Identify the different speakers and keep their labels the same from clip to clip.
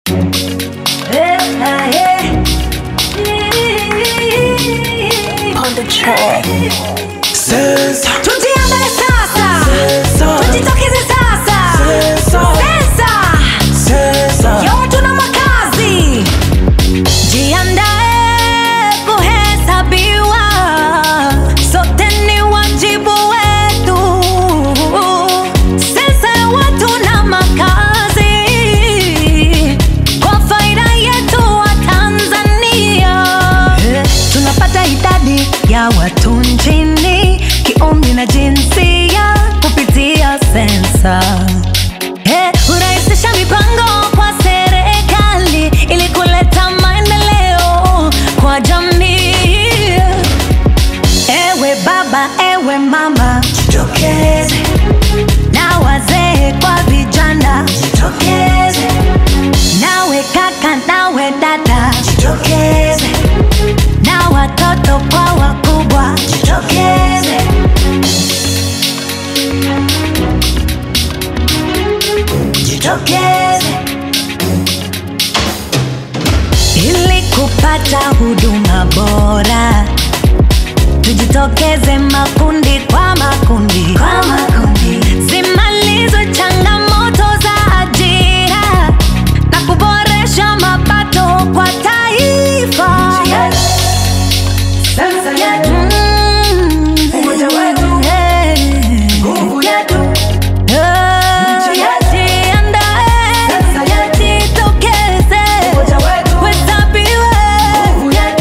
Speaker 1: On the track.
Speaker 2: Sensa,
Speaker 3: Tujiandae sasa,
Speaker 2: sensa,
Speaker 3: tujitokeze sasa.
Speaker 2: sensa,
Speaker 3: Sensa
Speaker 2: sensa.
Speaker 3: ya watu na makazi, jiandae kuhesabiwa, sote ni wajibu wetu. Sensa ya watu na makazi, kwa faida yetu wa Tanzania. Tunapata idadi ya watu nchini, kiumri na jinsia kupitia sensa. Eh, hurahisisha mipango kwa serikali ili kuleta maendeleo kwa jamii. Ewe baba, ewe mama, jitokeze na wazee kwa vijana, jitokeze nawe kaka, nawe dada, jitokeze na watoto kwa wakubwa, jitokeze. Jitokeze ili kupata huduma bora, tujitokeze makundi kwa makundi, kwa makundi. Zimalizwe changamoto za ajira na kuboresha mapato kwa taifa.
Speaker 2: Sensa yetu,
Speaker 3: Mm.
Speaker 2: Umoja wetu.
Speaker 3: Eh.
Speaker 2: nguvu yetu.
Speaker 3: Eh,
Speaker 2: yetu.
Speaker 3: jiandae,
Speaker 2: Sensa yetu.
Speaker 3: jitokeze,
Speaker 2: Umoja wetu.
Speaker 3: kuhesabiwe.
Speaker 2: Nguvu yetu.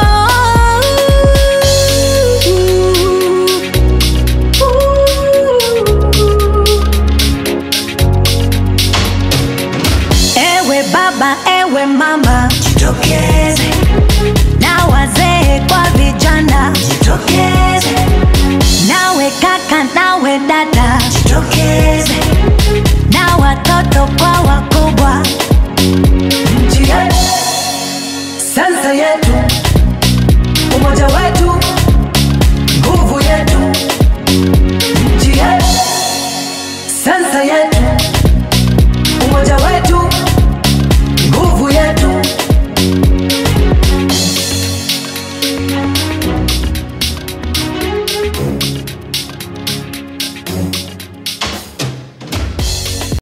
Speaker 3: Ewe baba, ewe mama, jitokeze na wazee kwa vijana, jitokeze nawe kaka, nawe dada, jitokeze na watoto kwa wako